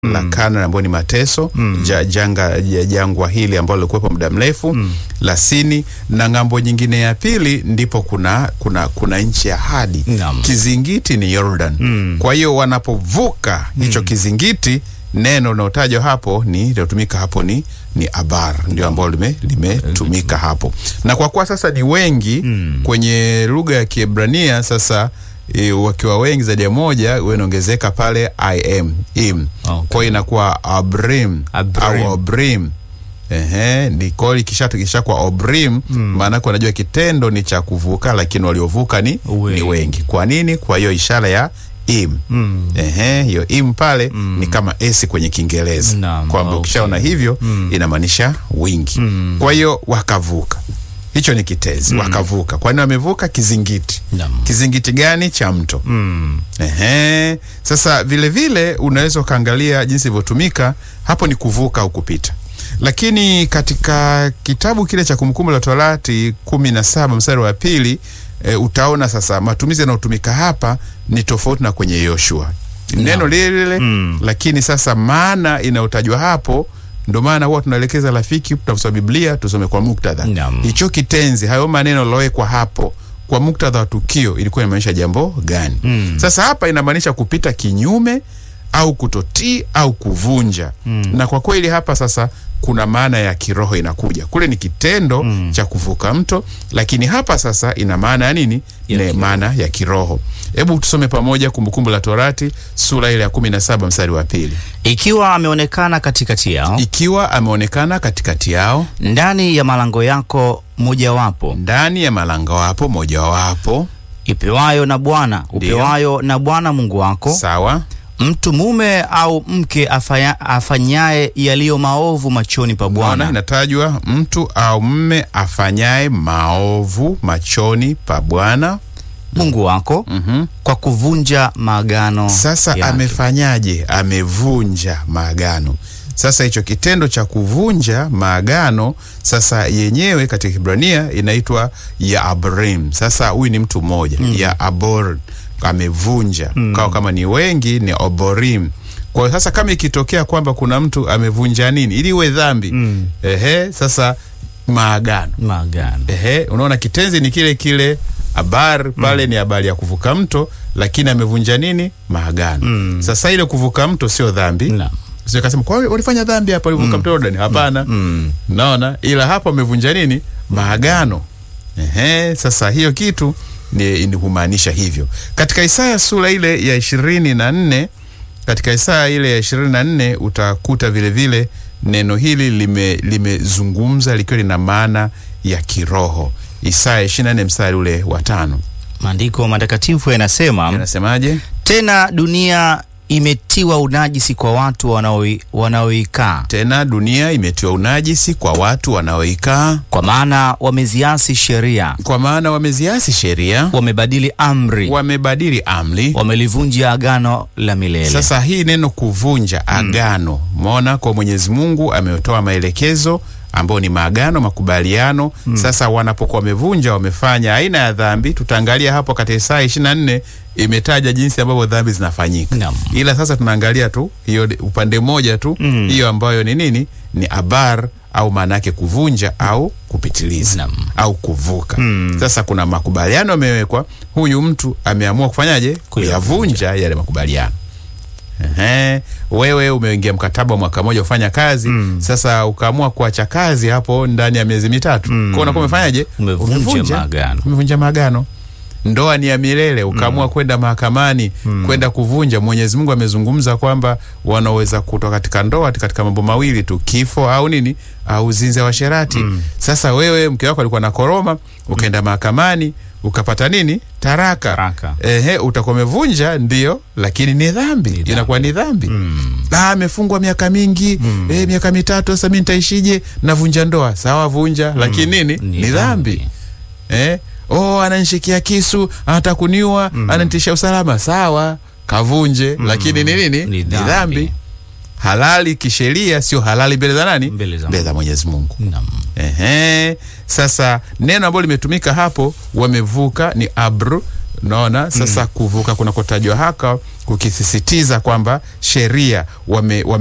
la Canaan ambayo ni mateso ja, janga ja, jangwa hili ambalo lilikuwepo muda mrefu la Sini, na ng'ambo nyingine ya pili ndipo kuna kuna kuna nchi ya ahadi. Naam. Kizingiti ni Jordan. Kwa hiyo wanapovuka hicho kizingiti, neno linalotajwa hapo ni lilotumika hapo ni ni abar, ndio ambalo lime limetumika hapo, na kwa kuwa sasa ni wengi kwenye lugha ya Kiebrania sasa e, wakiwa wengi zaidi ya moja huwa inaongezeka pale im im Okay. kwa hiyo inakuwa abrim, Abrim. au obrim Ehe, ni kwa hiyo ikisha ikisha kwa obrim maana yake wanajua kitendo ni cha kuvuka, lakini waliovuka ni, Wengi. ni wengi. Kwa nini? Kwa hiyo ishara ya im Ehe, hiyo im pale ni kama esi kwenye Kiingereza Naam, kwamba okay. ukishaona hivyo inamaanisha wingi. Kwa hiyo wakavuka, hicho ni kitezi, wakavuka. Kwa nini wamevuka? Kizingiti. Naam. Kizingiti gani? Cha mto. Ehe. Sasa vile vile unaweza ukaangalia jinsi ilivyotumika hapo, ni kuvuka au kupita. Lakini katika kitabu kile cha Kumbukumbu la Torati kumi na saba mstari wa pili e, utaona sasa matumizi yanayotumika hapa ni tofauti na kwenye Yoshua, neno lile lile lakini sasa maana inayotajwa hapo ndio maana huwa tunaelekeza rafiki, tunaposoma Biblia tusome kwa muktadha. Naam. Hicho kitenzi, hayo maneno yaliyowekwa hapo kwa muktadha wa tukio ilikuwa inamaanisha jambo gani? Sasa hapa inamaanisha kupita kinyume au kutotii au kuvunja. Na kwa kweli hapa sasa kuna maana ya kiroho inakuja. Kule ni kitendo cha kuvuka mto, lakini hapa sasa ina maana ya nini? Ya Ne, kiroho. maana ya kiroho. Hebu tusome pamoja Kumbukumbu la Torati sura ile ya kumi na saba mstari wa pili. Ikiwa ameonekana katikati yao Ikiwa ameonekana katikati yao ndani ya malango yako mojawapo ndani ya malango wapo mojawapo, ipewayo na Bwana Ndiyo. upewayo na Bwana Mungu wako, sawa mtu mume au mke afanya, afanyaye yaliyo maovu machoni pa Bwana Bwana inatajwa mtu au mme afanyaye maovu machoni pa Bwana. Mungu wako Mhm. kwa kuvunja maagano Sasa yake. amefanyaje? Amevunja maagano. Sasa hicho kitendo cha kuvunja maagano sasa yenyewe katika Kibrania inaitwa ya abrim. Sasa huyu ni mtu mmoja ya abor, amevunja kwa kama ni wengi ni oborim. Kwa hiyo sasa kama ikitokea kwamba kuna mtu amevunja nini ili iwe dhambi ehe, sasa maagano maagano Ehe, unaona kitenzi ni kile kile, habari pale ni habari ya kuvuka mto, lakini amevunja nini? Maagano. Sasa ile kuvuka mto sio dhambi. Naam. Sio kasema kwa hiyo walifanya dhambi hapa walivuka mto Yordani. Hapana. Naona ila hapo amevunja nini? Maagano. Ehe, sasa hiyo kitu ni, ni humaanisha hivyo. Katika Isaya sura ile ya ishirini na nne katika Isaya ile ya ishirini na nne utakuta vile vile neno hili lime- limezungumza likiwa lina maana ya kiroho. Isaya ishirini na nne mstari ule wa tano maandiko matakatifu yanasema anasemaje? tena dunia imetiwa unajisi kwa watu wanaoi- wanaoikaa Tena dunia imetiwa unajisi kwa watu wanaoikaa, kwa maana wameziasi sheria kwa maana wameziasi sheria, wamebadili amri wamebadili amri. wamelivunja agano la milele Sasa hii neno kuvunja agano, umeona kwa Mwenyezi Mungu ametoa maelekezo ambayo ni maagano, makubaliano. Sasa wanapokuwa wamevunja, wamefanya aina ya dhambi. Tutaangalia hapo katika Isaya 24 imetaja jinsi ambavyo dhambi zinafanyika, Naam. ila sasa tunaangalia tu hiyo upande mmoja tu hiyo ambayo ni nini, ni abar au maana yake kuvunja au kupitiliza Naam. au kuvuka. Sasa kuna makubaliano yamewekwa, huyu mtu ameamua kufanyaje? Kuyavunja yale makubaliano. Ehe, wewe umeingia mkataba wa mwaka mmoja kufanya kazi sasa ukaamua kuacha kazi hapo ndani ya miezi mitatu kwa unakuwa umefanyaje? Umevunja maagano. Umevunja maagano. Ndoa ni ya milele, ukaamua kwenda mahakamani kwenda kuvunja. Mwenyezi Mungu amezungumza kwamba wanaweza kutoka katika ndoa katika mambo mawili tu, kifo au nini, au uzinzi wa sherati. Sasa wewe mke wako alikuwa na koroma, ukaenda mahakamani ukapata nini? Taraka. Taraka. Ehe, utakuwa umevunja ndio, lakini ni dhambi, dhambi. inakuwa ni dhambi. Ah, amefungwa miaka mingi eh, miaka mitatu. Sasa mimi nitaishije? Navunja ndoa. Sawa, vunja, lakini nini? Ni Ni dhambi. Eh? Oh, ananishikia kisu, anataka kuniua, ananitisha usalama. Sawa, kavunje, lakini ni nini? Ni Ni dhambi. dhambi. Halali kisheria, sio halali mbele za nani? Mbele za Mbele za Mwenyezi Mungu. Naam. Ehe. Sasa neno ambalo limetumika hapo wamevuka ni abru Unaona sasa, kuvuka kunakotajwa haka kukisisitiza kwamba sheria wame, wame